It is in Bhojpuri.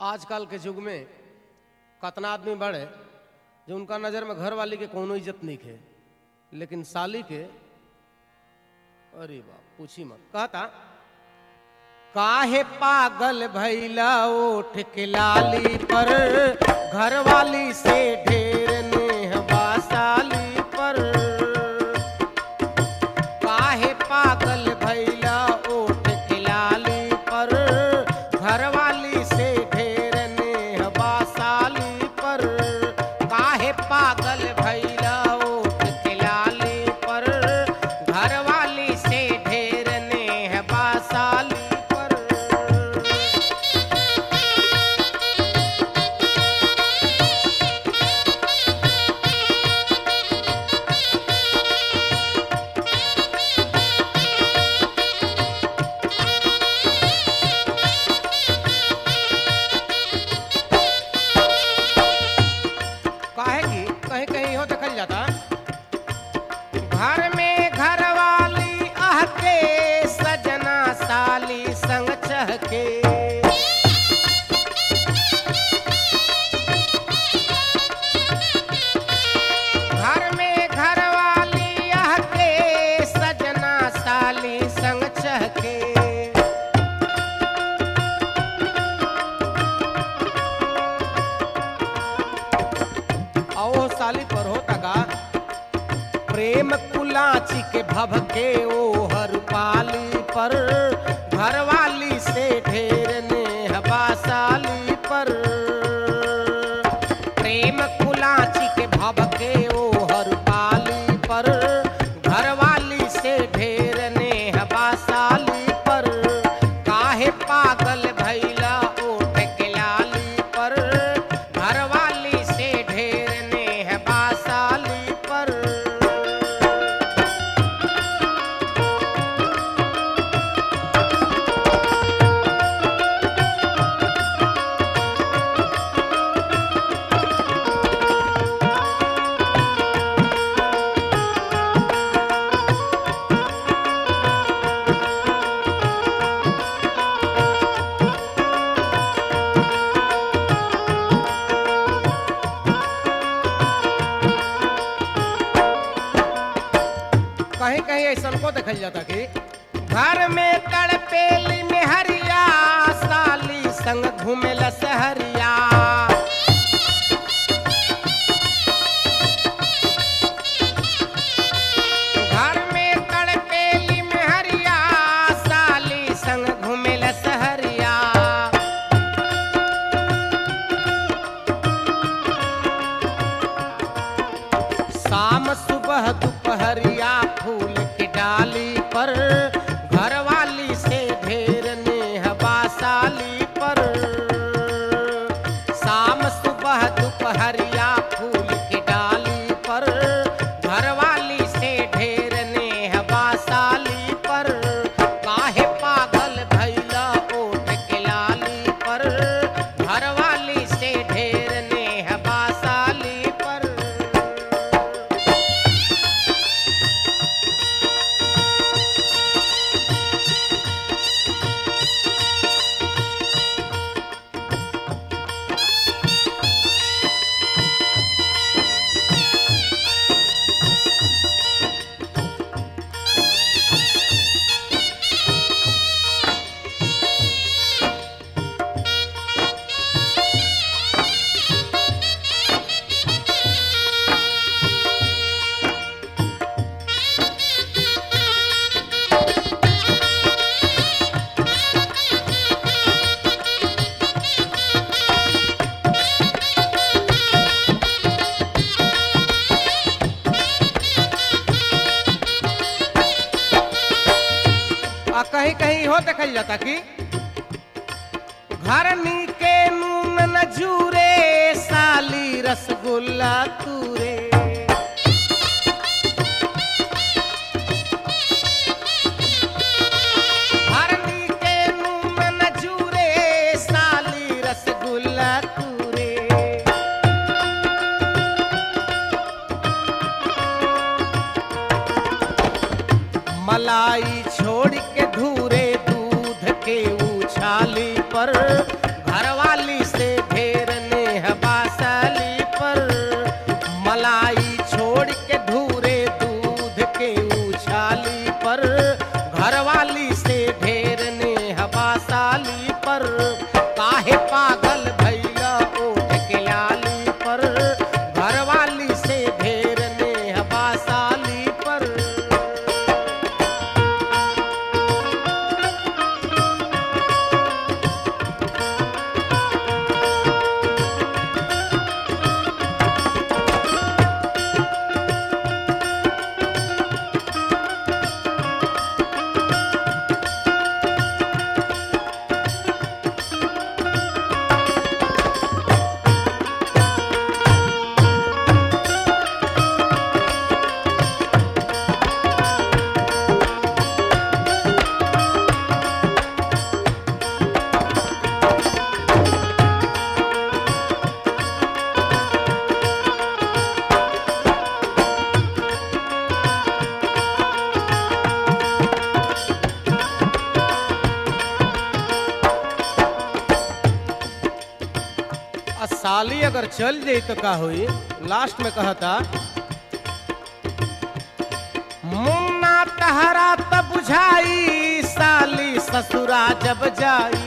आजकल के युग में कतना आदमी बड़े जो उनका नज़र में घर वाली के कोनो इज्जत नहीं है लेकिन साली के अरे बाप पूछी मत कहता काहे पागल भैला ओठ के लाली पर घर वाली से ढेर नेह बासाली पर काहे पागल भैला ओठ के लाली पर घर वाली से ढेर नेह बासाली पर काहे पागल भैला ओठ के लाली पर घर वाली से ढेर नेह बासाली पर काहे की कहीं कहीं हो देखल जाता घर में घर वाली आह के सजना साली संग चहके घर में घर वाली आह के सजना साली संग चहके आओ साली पर होता का प्रेम कुलाची के भभके ओ हर पाली पर घरवाली से ढेर नेह बासाली पर प्रेम कुलाची के भभके ओ हर पाली पर घरवाली से ढेर नेह बासाली पर काहे पागल भैला ओठ के लाली पर घरवाली से ढेर नेह बासाली पर कहीं कहीं ऐसा को देखल जाता कि घर में तड़पेली में हरिया साली संग घूमेला सहरिया घर में तड़पेली में हरिया साली संग घूमेला सहरिया शाम सुबह दोपहरिया फूल की डाली पर घर वाली से ढेर नेह बासाली पर शाम सुबह दोपहरिया फूल की डाली पर घर वाली से ढेर नेह बासाली पर काहे पागल भैला ओठ के लाली पर घर वाली से ढेर नेह बासाली पर आ कहीं कहीं हो देखल जाता कि घर नीके नून न जूरे साली रसगुल्ला तूरे घर नीके नून न जूरे साली रसगुल्ला तूरे मलाई छोड़ के धूरे दूध के उछाली पर घरवाली से घरवाली से ढेर ने हवा साली पर काहे पागल भैया ओठ के लाली पर घरवाली से ढेर ने हवा साली पर आ साली अगर चल जाई तो का होई लास्ट में कहता मुन्ना तहरा त बुझाई साली ससुरा जब जाई